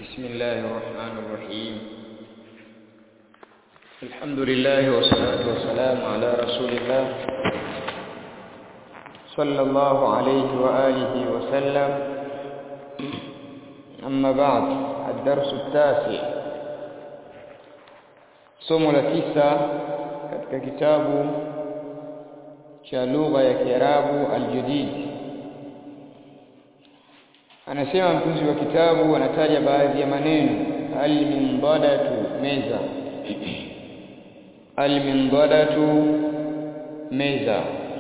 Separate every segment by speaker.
Speaker 1: بسم الله الرحمن الرحيم الحمد لله والصلاة والسلام على رسول الله صلى الله عليه وآله وسلم أما بعد الدرس التاسع somo la tisa katika kitabu cha lugha ya Kiarabu al-Jadid anasema mtunzi wa kitabu anataja baadhi ya maneno al-minbadatu meza al-minbadatu meza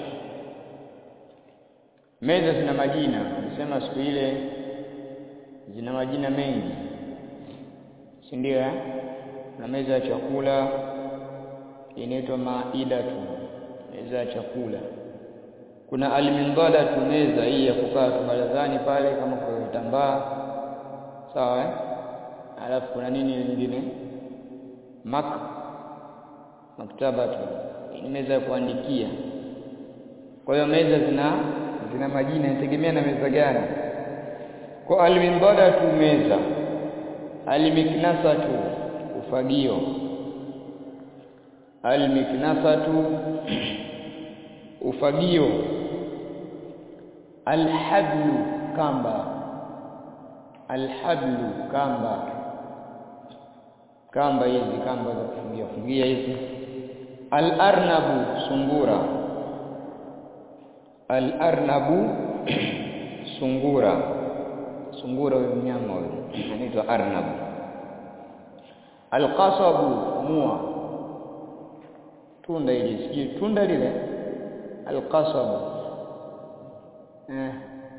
Speaker 1: meza zina majina nasema siku ile zina majina mengi si ndio eh na meza ya chakula inaitwa maidatu meza ya chakula kuna almindadatu meza hii ya kukaa barazani pale kama kwa kitambaa sawa eh alafu kuna nini nyingine mak maktabatu ni meza ya kuandikia kwa hiyo meza zina zina majina inategemea na meza gani kwa almindadatu meza almiknasatu ufagio almiknasatu ufagio alhablu kamba alhablu kamba kamba hizi kamba za kufungia fungia hizi alarnabu sungura alarnabu sungura sungura huyo mnyama huyo anaitwa arnabu alqasabu mua tunda hili sijui tunda lile alqasabu eh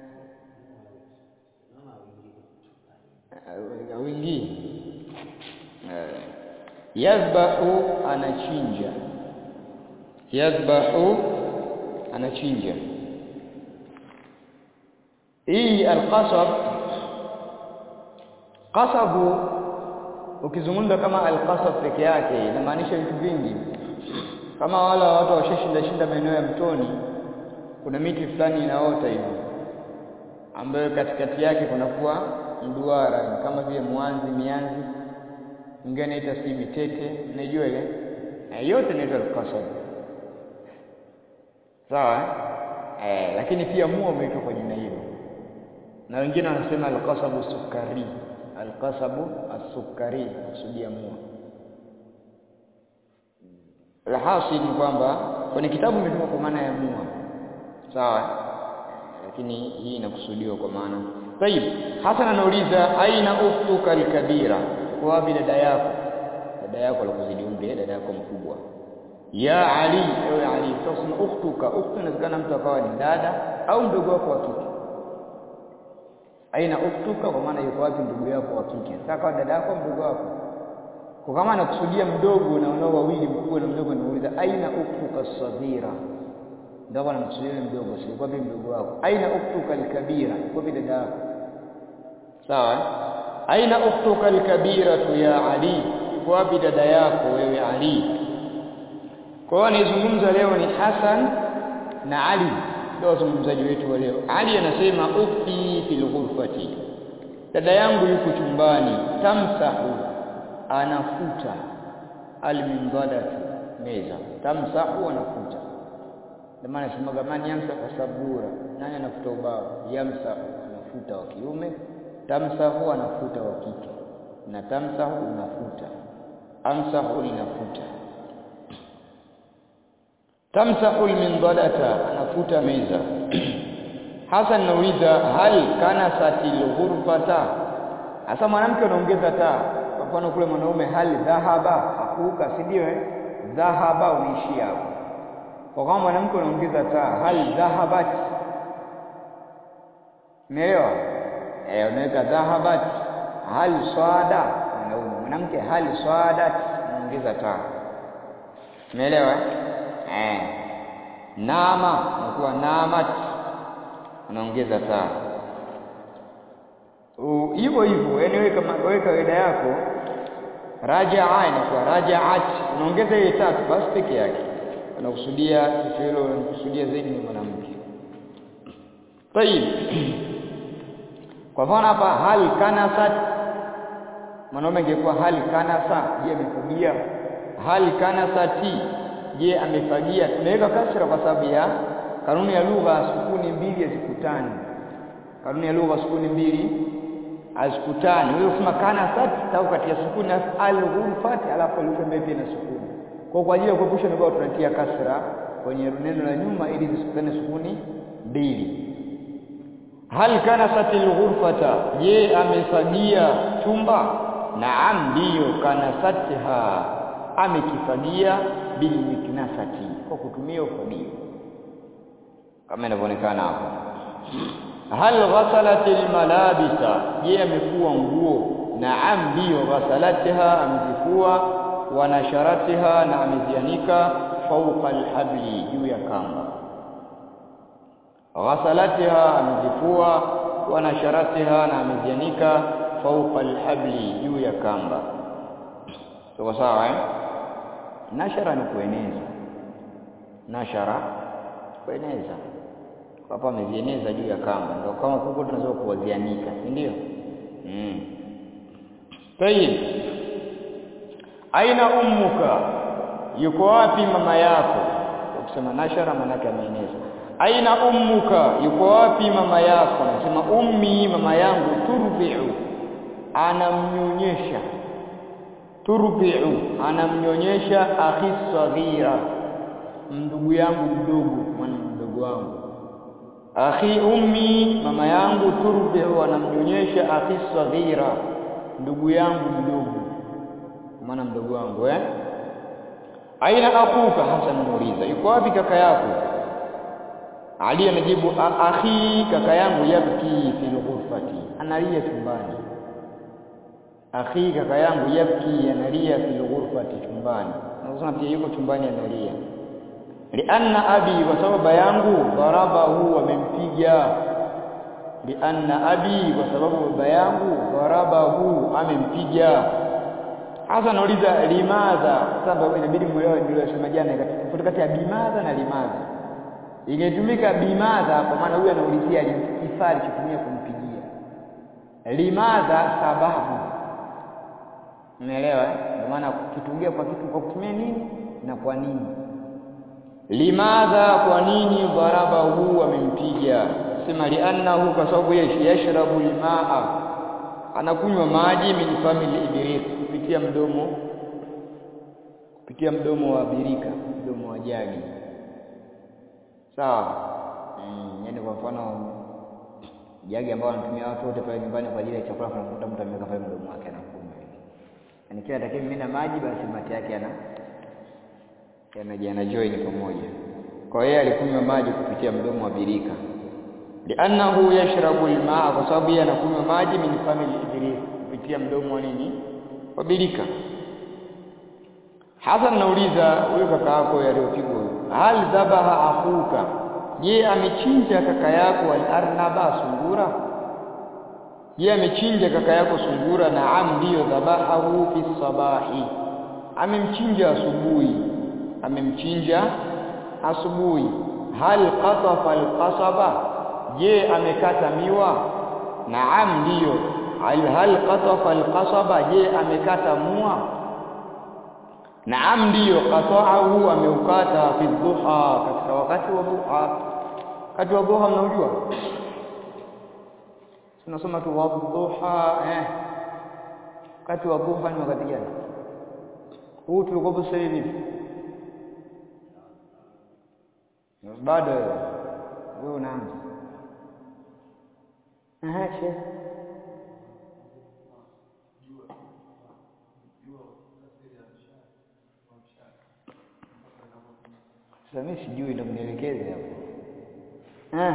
Speaker 1: wingi yazbahu anachinja yazbahu anachinja hii alqasab qasabu ukizungumza kama alqasab peke yake inamaanisha vitu vingi kama wala watu washashinda shinda maeneo ya mtoni kuna miti fulani inaota hivi ambayo katikati yake kunakuwa mduara kama vile mwanzi mianzi ingine inaita si mitete unajua ile e, yote inaitwa alqasab sawa eh lakini pia mua umeitwa kwa jina hilo na wengine wanasema alqasabu sukari alqasabu as-sukari kusudia mua alhasil ni kwamba kwenye kitabu imetumwa kwa maana ya mua sawa lakini hii inakusudiwa kwa maana tayib Hasan anauliza aina ukhtuka alkabira kwa wapi dada yako dada yako alikuzidi umri dada yako mkubwa ya ali ewe ali tusema ukhtuka ukhtu inawezekana mtu akawa ni dada au mdogo wako wa kike aina ukhtuka kwa maana yuko wapi ndugu yako wa kike sasa dada yako mdogo wako kwa kama anakusudia mdogo na unao wawili mkubwa na mdogo anauliza aina uktuka saghira ndio anamkusudia mdogo si kwa vipi mdogo wako aina uktuka alkabira kwa vipi dada yako sawa aina uktuka alkabira ya ali kwa wapi dada yako wewe ali kwa hiyo anayezungumza leo ni Hassan na Ali ndio wazungumzaji wetu wa leo Ali anasema ukti fil ghurfati dada yangu yuko chumbani tamsahu anafuta alminbadatu meza tamsahu anafuta ndio maana semaga mani yamsa kwa sabura nani anafuta ubao yamsahu anafuta wa kiume tamsahu anafuta wa kike na tamsahu unafuta amsahu inafuta tamsahu alminbadata anafuta meza Hasan nauliza hal kana satil ghurfata hasa mwanamke anaongeza taa kwa mfano kule mwanaume hali dhahaba hakuka si ndio eh dhahaba unaishia hapo kwa kama mwanamke unaongeza taa hali dhahabat umeelewa eh unaweka dhahabat hali swada mwanaume mwanamke hali swadat unaongeza taa umeelewa eh nama unakuwa namat unaongeza taa hivyo hivyo yani wewe kama wewe kawaida yako rajaa inakuwa rajaat unaongeza ile tatu basi peke yake unakusudia kitu hilo unakusudia zaidi ni mwanamke tayib kwa mfano hapa hal kanasat mwanaume angekuwa hal kanasa je amefagia hal kanasati je amefagia tunaweka kasra kwa sababu ya kanuni ya lugha sukuni mbili hazikutani kanuni ya lugha sukuni mbili hazikutani wewe usema kanasat au kati ya sukuni al-ghurfati alafu herufi mbili pia na sukuni kwa kwa ajili ya kuepusha ndio tunatia kasra kwenye neno la nyuma ili zisikutane sukuni mbili hal kanasatil ghurfata je amefagia chumba naam ndiyo kanasatha amekifagia bil miknasati kwa kutumia ufagio kama inavyoonekana hapo hal ghasalatil malabisa je amefua nguo naam ndiyo ghasalatha amezifua wa nasharatiha na amezianika fawqa alhabli juu ya kamba ghasalatiha amezifua wa nasharatiha na amezianika fawqa alhabli juu ya kamba sawa sawa eh nashara ni kueneza nashara kueneza hapa amezieneza juu ya kamba ndio kama kuko tunaweza kuwazianika si ndio mm tayib aina ummuka yuko wapi mama yako ukisema nashara maana yake ameeneza aina ummuka yuko wapi mama yako nasema ummi mama yangu turbi'u anamnyonyesha turbi'u anamnyonyesha akhi saghira ndugu yangu mdogo mwana mdogo wangu akhi ummi mama yangu turbi'u anamnyonyesha akhi saghira ndugu yangu mdogo mwana mdogo wangu eh aina akuka Hasan muuliza yuko wapi kaka yako Ali anajibu akhi kaka yangu yabki fil ghurfati analia chumbani akhi kaka yangu yabki analia fil ghurfati chumbani nasema pia yuko chumbani analia lianna abi kwa sababu baba yangu darabahu amempiga lianna abi kwa sababu baba yangu darabahu amempiga hasa nauliza limadha sasa inabidi muelewe niliyosema jana tofauti kati ya bimadha na limadha ingetumika bimadha kwa maana huyu anaulizia kifaa alichotumia kumpigia limadha sababu umeelewa kwa maana kitungia kwa kitu kwa kutumia nini na kwa nini limadha kwa nini dharaba huu amempiga sema liannahu kwa sababu yeye yashrabu limaa anakunywa maji min famili ibrik kupitia mdomo kupitia mdomo wa birika mdomo wa jagi sawa mm, yani kwa mfano jagi ambao wanatumia watu wote pale nyumbani kwa ajili ya chakula unakuta mtu ameweka pale mdomo wake anakunywa yani kila atakaye mimina maji basi mate yake yana yana join pamoja kwa hiyo alikunywa maji kupitia mdomo wa birika liannahu yashrabu almaa kwa sababu yeye anakunywa maji min famili iblis kupitia mdomo wa nini wa birika Hasan nauliza huyo kaka yako aliyopigwa hal dhabaha akuka je amechinja kaka yako al-arnaba sungura je amechinja kaka yako sungura naam ndiyo dhabahahu fi sabahi amemchinja asubuhi amemchinja asubuhi hal qatafa al-qasaba je amekata miwa naam ndiyo hal qatafa al-qasaba je amekata mua Naam ndiyo qata'ahu ameukata fi dhuha katika wakati wa dhuha. Wakati wa dhuha mnaujua? Tunasoma tu wa dhuha eh. Wakati wa dhuha ni wakati gani? Huu tulikopo sasa hivi. Bado wewe unaanza. Aha, sheikh. Sasa mimi sijui ndo mnielekeze hapo. Eh.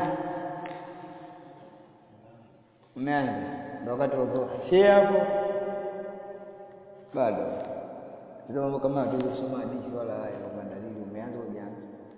Speaker 1: Umeanza. Ndio wakati wa dhuha. Share hapo. Bado. Ndio mambo kama hatuwezi kusoma hadithi wala haya kwa dalili umeanza hujaanza.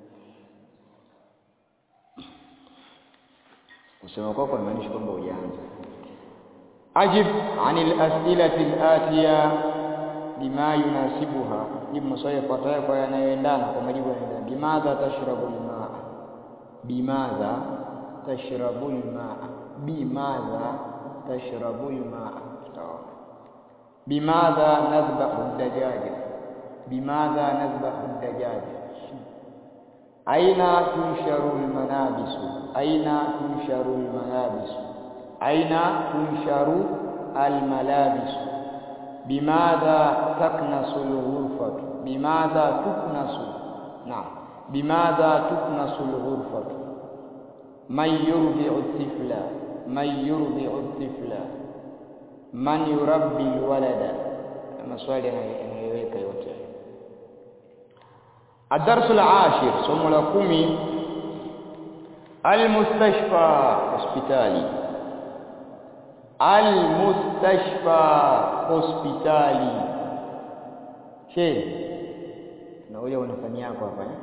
Speaker 1: Kusema kwako inamaanisha kwamba hujaanza. Ajib anil as'ilati al-atiya bima yunasibuha jibu maswali yafuatayo kwa yanayoendana kwa majibu yanayoendana bimadha tashrabu almaa bimadha tashrabu almaa bimadha tashrabu almaa sawa bimadha nadhbahu dajaja bimadha nadhbahu dajaja aina tunsharu almanabisu aina tunsharu almalabisu aina tunsharu almalabisu bimadha taknasu alghurfatu bimadha tuknasu naam bimadha tuknasu alghurfatu man yurdi'u at-tifla man yurdi'u at-tifla man yurabbi alwalada maswali yanayoweka yote الدرس العاشر somo la kumi المستشفى hospitali المستشفى hospitali she na ule unafanya yako hapa eh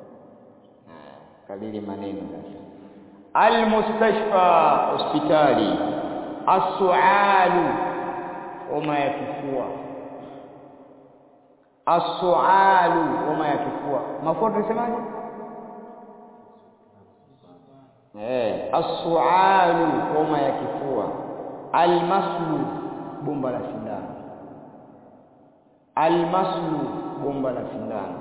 Speaker 1: kadiri maneno sasa المستشفى hospitali السعال homa ya kifua as-su'alu homa ya kifua mafuta tunasemaje eh as-su'alu homa ya kifua al-maslu bomba la sindano al-maslu bomba la sindano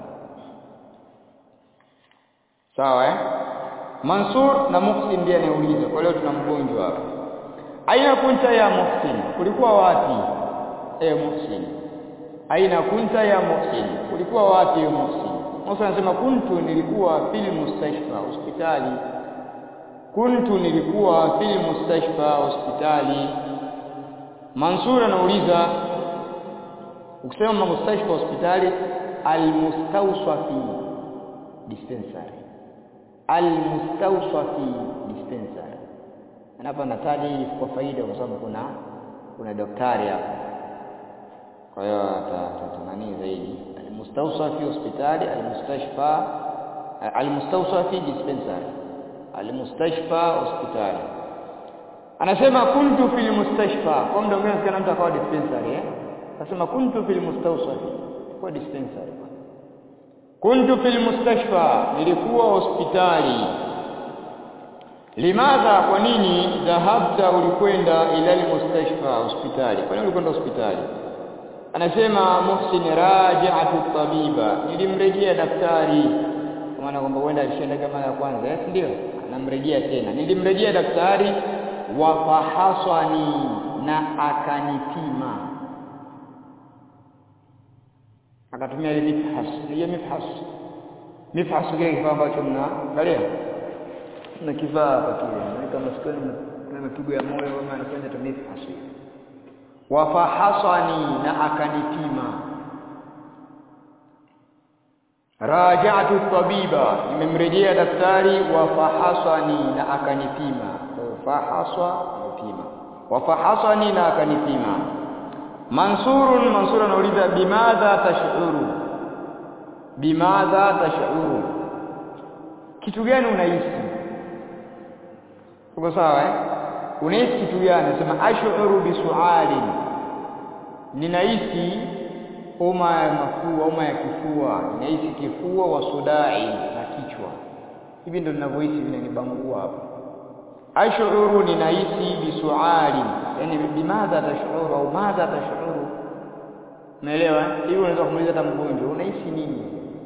Speaker 1: sawa eh Mansur na Muhsin ndiye anauliza kwa leo tuna mgonjwa hapa aina kunta ya Muhsin ulikuwa wapi eh Muhsin aina kunta ya Muhsin ulikuwa wapi ya Muhsin Musa anasema kuntu nilikuwa fil mustashfa hospitali kuntu nilikuwa fil mustashfa hospitali Mansur anauliza ukisema mustashfa hospitali almustawsafi dispensary almustawsafi dispensary hapa nataja hii kwa faida kwa sababu kuna kuna daktari hapa kwa hiyo nani zaidi almustawsa fi hospitali almustashfa almustawsa fi dispensary almustashfa hospitali anasema kuntu fil mustashfa kwa muda mwingine sikana mtu akawa dispensary eh anasema kuntu fil mustawsa kwa dispensary kuntu fil mustashfa nilikuwa hospitali limadha kwa nini dhahabta ulikwenda ila almustashfa hospitali kwa nini ulikwenda hospitali anasema Muhsin raja'atu tabiba nilimrejea daktari kwa maana kwamba huenda alishaenda kama ya kwanza eh ndio anamrejea tena nilimrejea daktari wa fahasani na akanipima akatumia ile mifhas ile mifhas mifhas kile kifaa ambacho mna angalia na kifaa hapa kile kama sikoni na mapigo ya moyo kama anafanya tu mifhas wafahasani na akanipima raja'tu tabiba nimemrejea daktari wafahasani na akanipima fahaswa nipima wafahasani na akanipima mansurun mansur anauliza bimadha tashuru bimadha tashuru kitu gani unahisi uko sawa eh unahisi kitu gani nasema ashuru bisuali ninahisi homa ya mafua homa ya kifua ninahisi kifua wa sudai na kichwa hivi ndio ninavyohisi vinanibangua hapa ashuru ninahisi bisuali yani bimadha tashuru au madha tashuru umeelewa hivi unaweza kumuuliza hata mgonjwa unahisi nini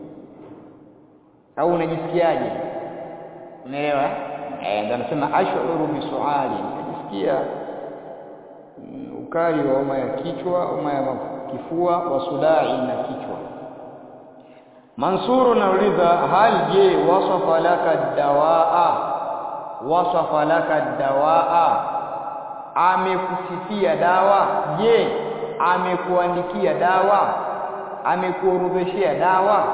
Speaker 1: au unajisikiaje umeelewa eh ndio anasema ashuru bisuali najisikia ukali wa homa ya kichwa homa ya kifua wa sudai na kichwa Mansur anauliza hal je wasafa laka dawaa wasafa laka dawaa amekusifia dawa je amekuandikia dawa amekuorodheshea dawa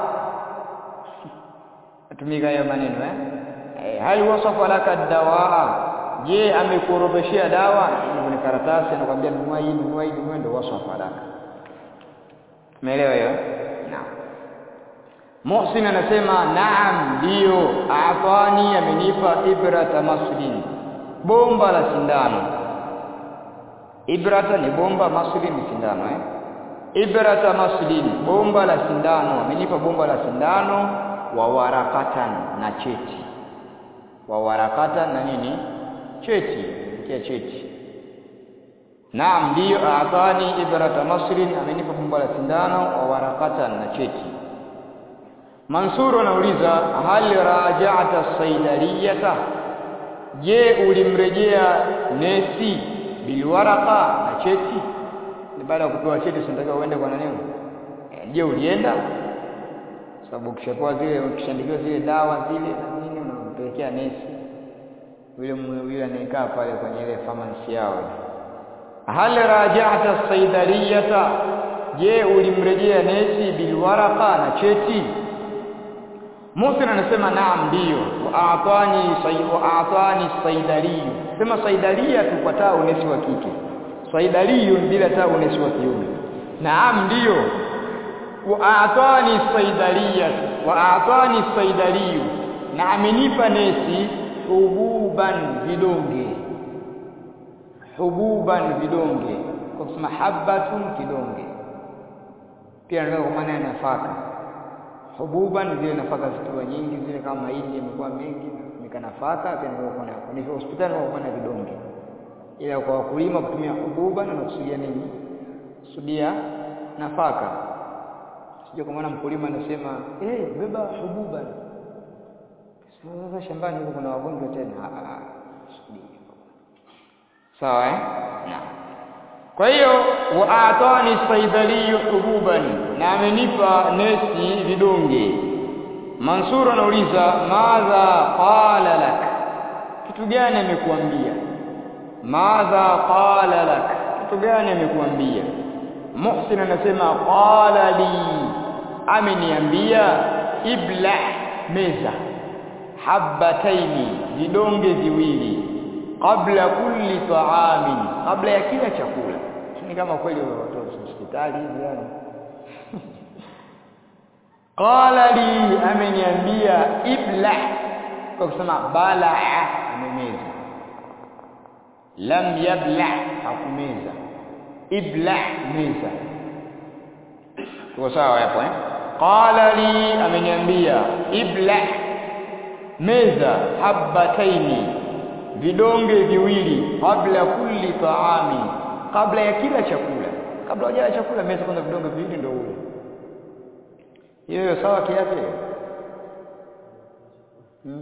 Speaker 1: atumika hayo maneno eh hal wasafa laka dawaa je amekuorodheshea dawa kwenye karatasi anakuambia nunua hii nunua hii nunua ndio wasafa laka umeelewa hiyo naam Muhsin anasema naam ndio afani amenipa ibrata maslin bomba la sindano ibrata ni bomba maslin ni sindano eh ibrata maslin bomba la sindano amenipa bomba la sindano wa warakatan na cheti wa warakatan na nini cheti kia cheti naam ndiyo aatani ibrata masrin amenipa bumba la sindano wa warakatan na cheti Mansur anauliza hal raja'ta saidaliyata je ulimrejea nesi bilwaraka na cheti ni baada ya kupewa cheti sinataka uende kwa nani je ulienda sababu ukishapewa zile ukishandikiwa zile dawa zile na nini unampelekea nesi yule yule anayekaa pale kwenye ile pharmacy yao hal raja'ta saidaliyata je ulimrejea nesi bilwaraka na cheti Musa anasema naam ndiyo wa atani wa atani saidaliyu sema saidalia tupataa unesi wa kike saidaliyu bila taa unesi wa kiume naam ndiyo wa atani saidalia wa atani saidaliyu na amenipa nesi hububan vidonge hububan vidonge kwa kusema habatun kidonge pia ndio kwa maana ya nafaka hububan zile nafaka zikiwa nyingi zile kama mahindi yamekuwa mengi nika nafaka pia ndio kuna ni hospitali ndio kuna vidonge ila kwa wakulima kutumia hububan anakusudia nini kusudia nafaka sio kwa maana mkulima anasema eh hey, beba hububan sasa shambani huko kuna wagonjwa tena sawa eh naam kwa hiyo wa atani saidaliyu hububan na amenipa nesi vidonge Mansur anauliza madha qala lak kitu gani amekuambia madha qala lak kitu gani amekuambia Muhsin anasema qala li ameniambia ibla meza habataini vidonge viwili kabla kulli taamin kabla ya kila chakula ni kama kweli watoto hospitali hivi yani qala li ameniambia ibla kwa kusema bala amemeza lam yabla hakumeza ibla meza tuko sawa hapo eh qala li ameniambia ibla meza habataini vidonge viwili kabla kulli taami kabla ya kila chakula kabla hujala chakula meza kwanza vidonge viwili ndio ule hiyo sawa kiafya hmm.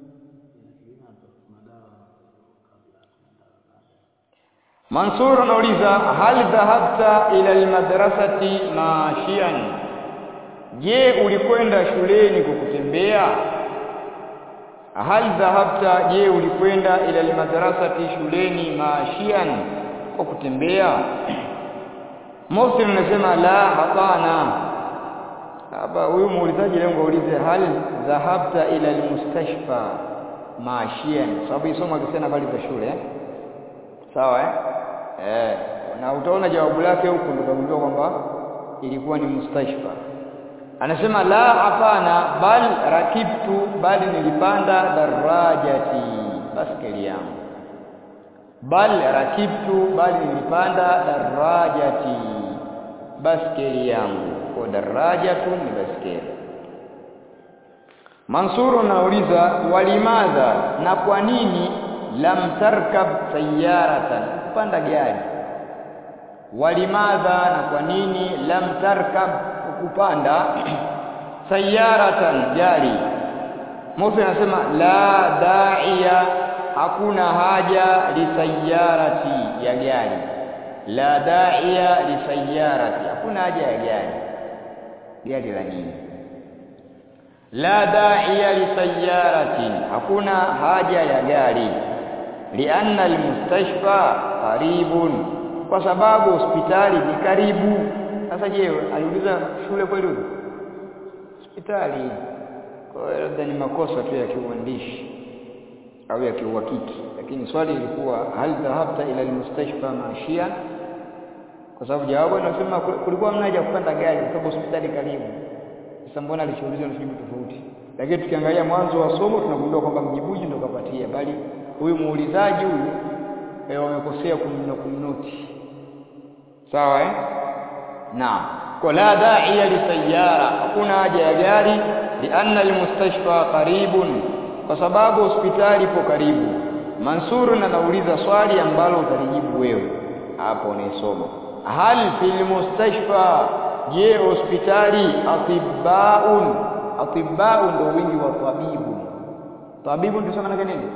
Speaker 1: Mansur anauliza hal dhahabta ila almadrasati mashian je ulikwenda shuleni kwa kutembea hal dhahabta je ulikwenda ila almadrasati shuleni mashian kwa kutembea Muslim anasema la hapana hapa huyu muulizaji leo ngaulize hal dhahabta ila almustashfa mashian sababu isoma akisema habari za shule eh? sawa eh? eh na utaona jawabu lake huko ndio utagundua kwamba ilikuwa ni mustashfa anasema la hapana bal rakibtu bali nilipanda darajati baskeli yangu bal rakibtu bali nilipanda darajati baskeli yangu kwa darajatu ni baskeli Mansur anauliza walimadha na kwa nini lam tarkab sayyaratan kupanda gari walimadha na kwa nini lam tarkab kupanda sayyaratan gari Musa anasema la da'iya hakuna haja lisayyarati ya gari la da'iya lisayyarati hakuna haja ya gari gari la nini la da'iya lisayyaratin hakuna haja ya gari lianna almustashfa qaribun kwa sababu hospitali ni karibu sasa je aliuliza shule kweli hospitali kwa hiyo labda ni makosa tu ya kiuandishi au ya kiuhakiki lakini swali lilikuwa hal dhahabta ila almustashfa mashia kwa sababu jawabu anasema kulikuwa mna haja kupanda gari kwa sababu hospitali karibu sasa mbona alichoulizwa ni jibu tofauti lakini tukiangalia mwanzo wa somo tunagundua kwamba mjibuji ndo kapatia bali huyu muulizaji huyu eh wamekosea kumnoti sawa eh naam kwa la da'iya lisayyara hakuna haja ya gari lianna almustashfa qaribun kwa sababu hospitali ipo karibu Mansur anauliza swali ambalo utalijibu wewe hapo unaisoma hal fil mustashfa je hospitali atibbaun atibbaun ndio wingi wa tabibu tabibu ndio maana nini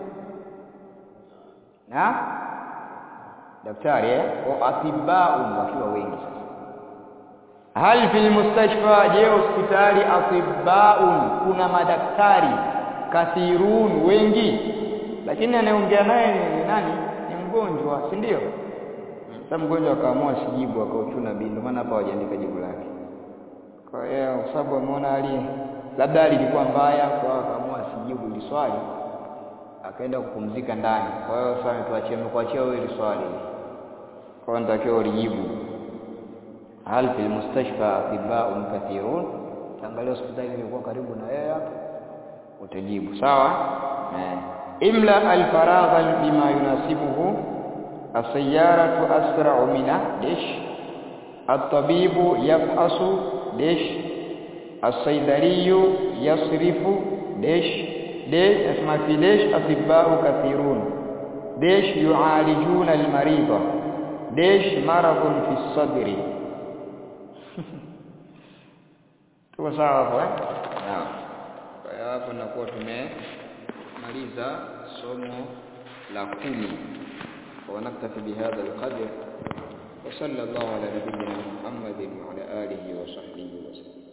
Speaker 1: na daktari eh au atibbaun wakiwa wengi sasa hal fil mustashfa je hospitali atibbaun kuna madaktari kathirun wengi lakini anayeongea naye ni nani ni mgonjwa si ndio sasa mgonjwa akaamua sijibu akauchuna bi ndio maana hapa hawajaandika jibu lake kwa hiyo kwa sababu ameona hali labda hali ilikuwa mbaya kwa hiyo akaamua sijibu hili swali akaenda kupumzika ndani kwa hiyo sasa tuachie mkuachia wewe hili swali kwa hiyo natakiwa ulijibu hal fil mustashfa atibbaun kathirun tangalia hospitali ilikuwa karibu na yeye hapo utajibu sawa eh imla alfaragha bima yunasibuhu السيارة أسرع من دش الطبيب يفحص دش الصيدلي يصرف دش دش اسمع في دش أطباء كثيرون دش يعالجون المريض دش مرض في الصدر tuko sawa hapo eh naam kwa hiyo hapo nakuwa tumemaliza somo la kumi ونكتفي بهذا القدر وصلى الله على نبينا محمد وعلى آله وصحبه وسلم